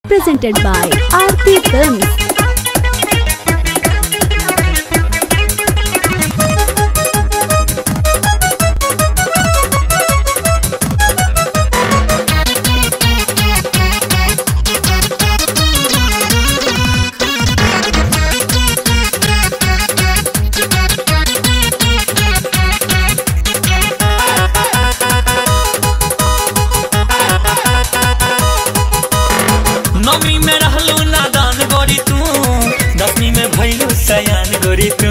presented by Aarti Films. नौमी में रहलू नादान गोरी तू दसवीं में भैलू सयान गोरी तू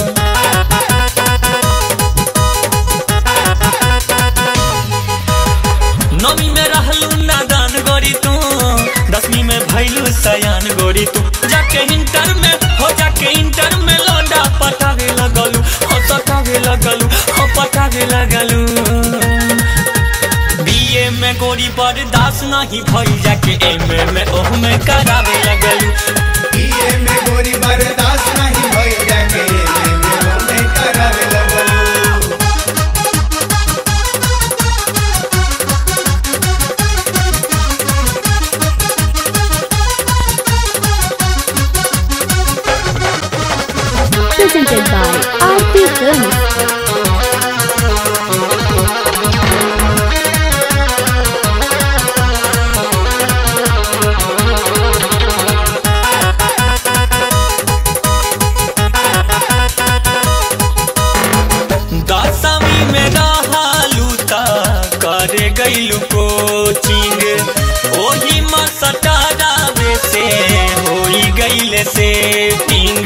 नौमी में रहलू नादान गोरी तू दसवीं में भैलू सयान गोरी तू जाके इंटर में हो जाके इंटर में लौंडा पटावे लगलू हो सटावे लगलू हो पटावे लगलू बीए में गोरी बर्दाश्त नहीं भई जाके एम में ओह में करावे लगलू बीए में गोरी बर्दाश्त नहीं भइल जाके एमे में ओमे करावे लगलू Presented by Aarti Films. दसवीं में रहलू त करे गईलू कोचिंग ओही में सटारावे से होई गईले सेटिंग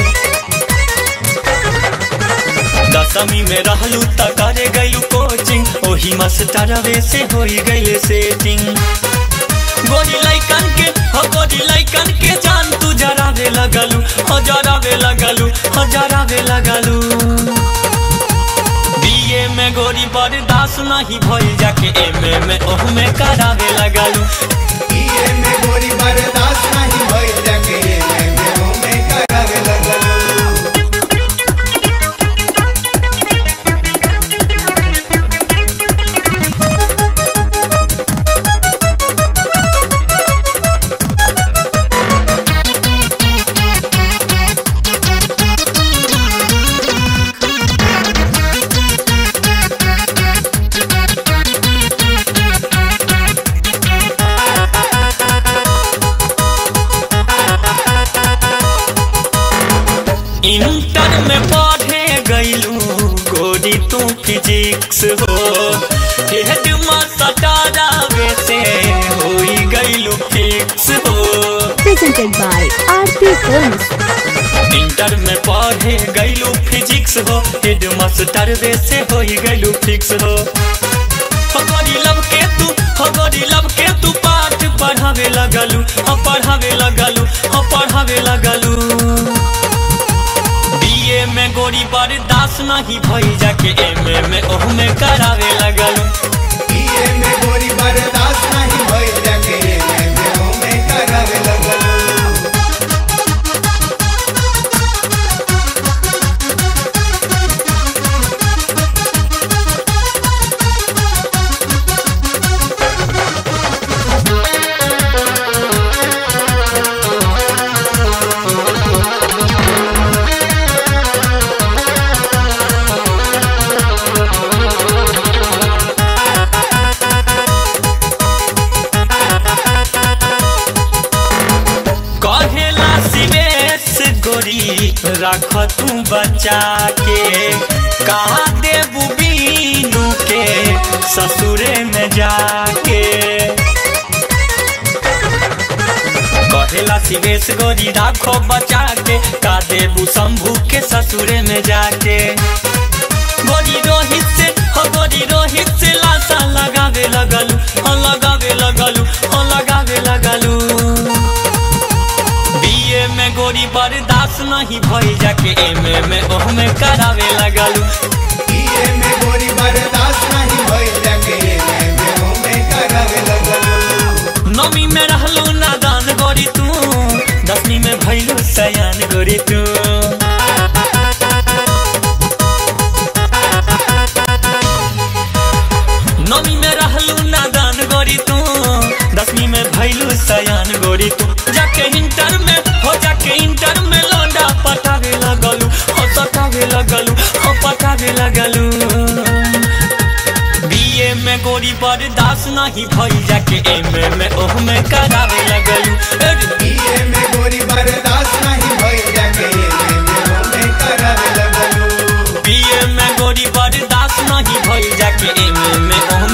दसवीं में रहलू त करे गईलू कोचिंग ओही में सटारावे से होई गईले सेटिंग गोरी लैकन के हो गोरी लैकन के जान तू जरावे लगलू हो जरावे लगलू हो जरावे लगलू बीए में गोरी बर्दाश्त नहीं भइल जाके एम में ओह में करावे लगलू बीए में गोरी बर्दाश्त नहीं भइल जाके एमे में ओमे करावे लगलू इंटर में पढ़े गईलू गोरी तू फिजिक्स हो हेड सटारावे से होई गईलू फिक्स हो Presented by Aarti Films. Inter में पढ़े गईलू फिजिक्स हो हेड मास्टर वे से होई गईलू फिक्स हो हो गोरी लब के तू हो गोरी लब के तू पाठ पढ़ावे लगलू हो पढ़ावे लगलू हो पढ़ावे लगलू बीए में गोरी बर्दाश्त नहीं भई जाके एम में ओह में करावे लगलू बीए में गोरी बर्दाश्त नहीं भइल जाके एमे में ओमे करावे लगलू कहेला सिवेश गोरी रख तू बचा के कहा देबू बीनू के ससुरे में जाके कहेला सिवेश गोरी राखो बचा के का देबू शंभू के ससुरे में जाके गोरी रोहित से हो गोरी रोहित से लाशा लगावे लगलू हो लगावे लगलू हो लगावे लगलू बीए में गोरी बर्दाश्त नहीं भई जाके एम में ओह में करावे लगलू बीए में गोरी बर्दाश्त नहीं भइल जाके एमे में ओमे करावे लगलू नौमी में रहलू नादान गोरी तू दसवीं में भैलू सयान गोरी तू नौमी में रहलू नादान गोरी तू दसवीं में भैलू सयान गोरी गोरी तू जाके इंटर में हो जाके इंटर में लौंडा पटावे लगलू हो सटावे लगलू हो पटावे लगलू बीए में गोरी बर्दाश्त नहीं भई जाके एम में ओह में करावे लगलू ए रे बीए में गोरी बर्दाश्त नहीं भइल जाके एमे में में करावे लगलू बीए में गोरी बर्दाश्त नहीं भई जाके एम में ओह